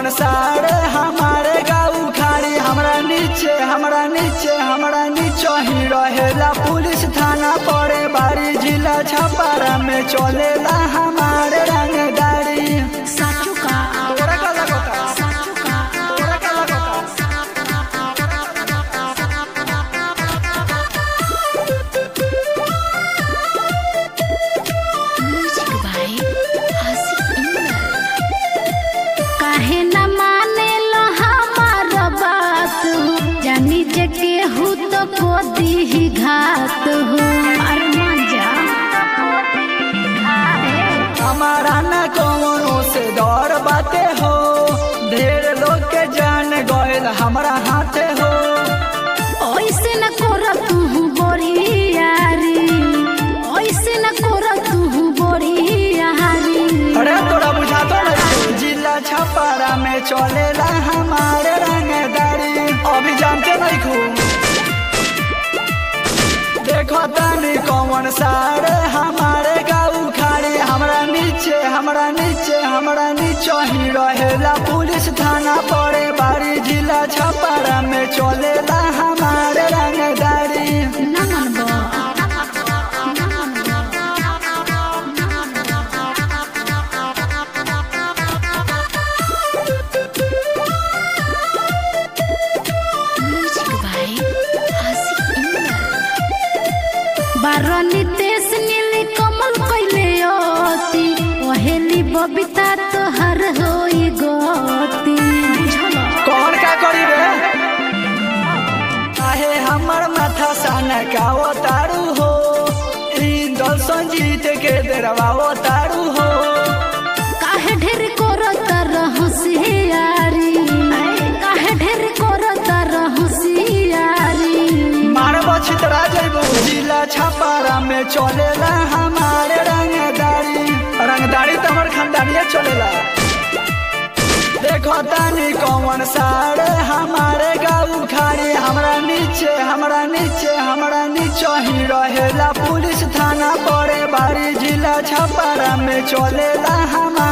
कौन सारे हमारे गाँव खाड़ी हमरा नीचे हमरा नीचे हमरा नीचे ही रहेला पुलिस थाना पड़े बारी जिला छपारा में चलेला हमारे रंगदारी साचू का तोरा का लगता साचू का तोरा का लगता म्यूजिक बाय आसिफ इंदल काहे न माने लो हमार बात जानी जे केहू तो को दी घात हो अरे मान जा हमारा न कोनो से डर बाते हो ढेर लोग के जान गयल हमरा हाथे हो ऐसे न कर तू बोरियारी ऐसे न कर तू बोरियारी अरे तोरा बुझा तो नहीं जिला छपारा में चलेला हमारे रंगदारी अभी जानते नहीं खूब देखो तनी कौन सारे हमारे गाँव खाड़ी हमरा नीचे हमरा नीचे हमरा नीचे ही रहेला पुलिस थाना पड़े बारी जिला छपारा में चलेला हमारे रंगदारी ना मनबो ना मनबो म्यूजिक बाय आसिफ इंदल बारनी तेस नीली कमल कइले अति ओहेली बबिता तोहर होई गति कौन का करी रे काहे हमर माथा सन का तारू हो इंदल संजीत के दरवा तारू हो काहे ढेर करत रहसियारी काहे ढेर करत रहसियारी मार बछतरा जइबू जिला छपारा में चलेला हमारे रंगदारी रंगदारी तो हमर खानदानिया चलेला देखो तानी कौन सारे हमारे गाँव खाड़ी हमरा नीचे हमरा नीचे हमरा नीचे ही रहेला पुलिस थाना पड़े बारी जिला छपारा में चलेला हमारे